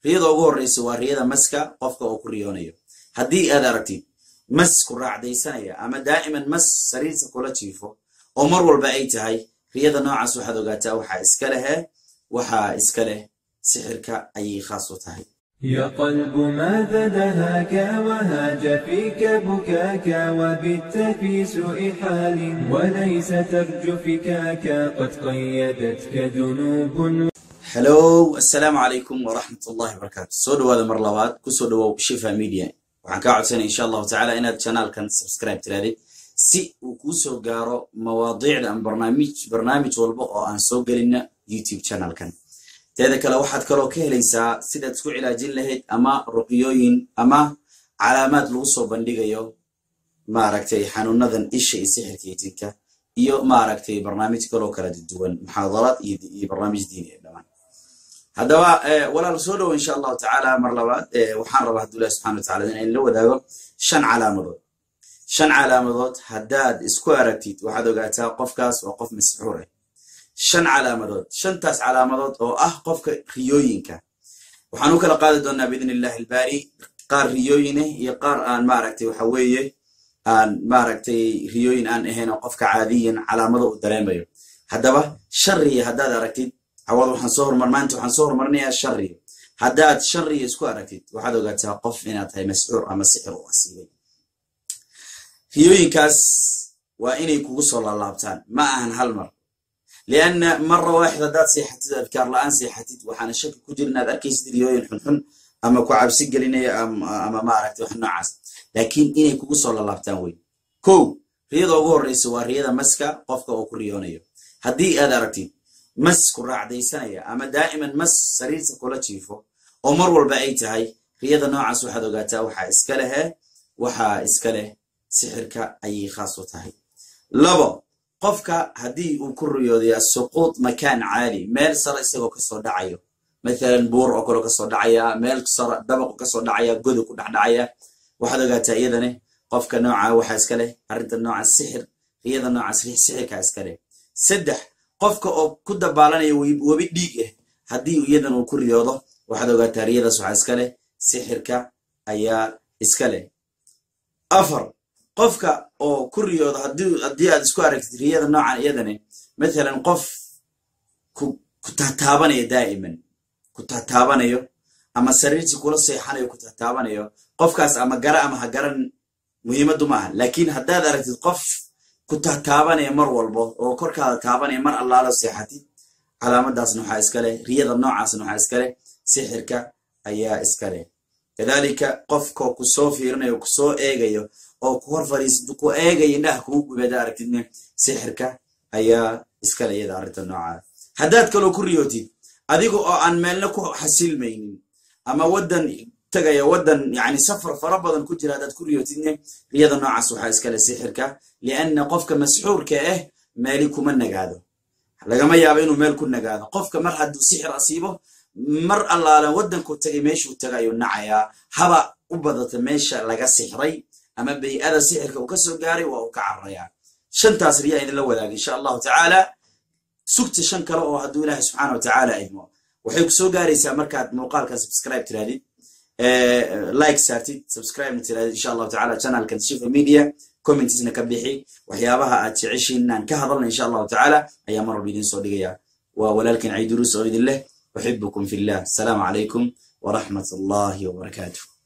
riyada ugu horreysa waa riyada maska qofka oo ku riyoonayo haddii aad aragtid mas ku raacdaysanaya ama daa'iman mas sariirta kula jiifo oo mar walba ay tahay riyada noocaas waxaad ogaataa waxaa iska lehe waxaa iska leh sixirka ayay khaas u tahay يا قلب ماذا دهاك وهاج فيك بكاك وبت في سوء حال وليس ترجو فكاك قد قيدتك ذنوب hello assalaamu calaykum waraxmat ullahi wabarakaatu soo dhawaada mar labaad kusoo dhawow shifa media waxaan kaa codsanaya insha allahu tacala inaad janaalkan subscribe tiraadid si uu kuu soo gaaro mawaadiicda ama barnaamij barnaamij walba oo aan soo gelina youtube channelkan teeda kale waxaad kaloo ka helaysaa sidaad isku cilaajin lahayd ama ruqyooyin ama calaamaad lagu soo bandhigayo maaragtay xanuunadan isha iyo sixirka iyo jinka iyo maaragtay barnaamij kaloo kala duwan muxaadaraad iyo barnaamij diini ee dhammaan haddaba walaal soo dhowo insha allahu tacaala mar labaad waxaan rabaa hadduu ilahi subxana watacala in la wadaago shan calaamadood shan calaamadood haddaad isku aragtid waxaad ogaataa qofkaas waa qof masxuur ah shan calaamadood shantaas calaamadood oo ah qofka riyooyinka waxaan u kala qaadi doonaa biidn illahi albaari qaar riyooyin ah iyo qaar aan maaragtay waxa weeye aan maaragtay riyooyin aan ahayn oo qofka caadiyan calaamado uu dareemayo haddaba shan riya haddaad aragtid cawad waxaan soo hormar maanta waxaan soo hormarinayaa shan riyo haddaad shan riyo isku aragtid waxaad ogaataa qof inaad tahay masxuur ama sixir u asiibay riyooyinkaas waa inay kugu soo laalaabtaan ma ahan hal mar lianna mara waaxid haddaad seexatid adkaar la-aan seexatid waxaana shaki ku jira inaad arkaysid riyooyin xunxun ama ku cabsi gelinaya ama maaragtay wax noocaas laakiin inay kugu soo laalaabtaan wey kow riyada ugu horreysa waa riyada maska qofka oo ku riyoonayo haddii aad aragtid mas ku raacdaysanaya ama daa'iman mas sariirta kula jiifo oo mar walba ay tahay riyada noocaas waxaad ogaataa waxaa iska lehe waxaa iska leh sixirka ayay khaas u tahay labo qofka haddii uu ku riyooday asuquud makaan caali meel sare isagoo kasoo dhacayo mathalan buur oo kale kasoo dhacaya meel sare dabaqu kasoo dhacaya godu ku dhexdhacaya waxaad ogaataa iyadane qofka nooca waxaa iska leh arrinta noocaas sixir riyada noocaas sixirka iska leh saddex qofka oo ku dabaalanaya webi dhiig ah haddii iyadan uu ku riyoodo waxaad ogaataa riyadaas waxaa iska leh sixirka ayaa iska leh afar qofka oo ku riyoodo haddii aad isku aragtid riyada noocan iyadane mathalan qof ku taataabanayo daa'iman ku taataabanayo ama sariirtii kula seexanayo ku taataabanayo qofkaas ama gara ama ha garan muhiimaddu ma aha laakiin haddaad aragtid qof ku taataabanaya mar walbo oo korkaada taabanaya mar allaalo seexatid calaamadaasna waxaa iska leh riyada noocaasna waxaa iska leh sixirka ayaa iska leh kadalika qofka kusoo fiirinayo kusoo eegayo oo ku hor fariisad ku eegayo indhaha kugu gubeeda aragtidne sixirka ayaa iska leh iyada arrinta noocaas haddaad kaloo ku riyootid adiga oo aan meelna ku xasilmaynin ama waddan tagaya waddan yani safar fara badan ku jira haddaad ku riyootidne riyada noocaas waxaa iska leh sixirka lianna qofka masxuurka ah meeli kuma nagaado lagama yaabo inuu meel ku nagaado qofka mar hadduu sixir asiibo mar allaala waddanku tagay meeshuu taga ayuu nacayaa haba u badata meesha laga sixray ama bay-ada sixirka uu ka soo gaaray waa uu ka cararayaa shantaas riyaa idinla wadaaga insha allahu tacaala sugta shan kale oo hadduu ilaahay subxaana wa tacaala idmo waxay ku soo gaaraysaa markaad muuqaalkan subscribe tiraadid like saartid subscribe tiraadid insha allahu tacala channelkan shifa media commentsna ka bixi waxyaabaha aad jeceshiin inaan ka hadalna insha allahu tacaala ayaa mar walba idin soo dhigaya waa walaalkin ciiduruus oo idin leh uxibukum fi llah asalaamu calaykum waraxmat allahi wabarakaatuh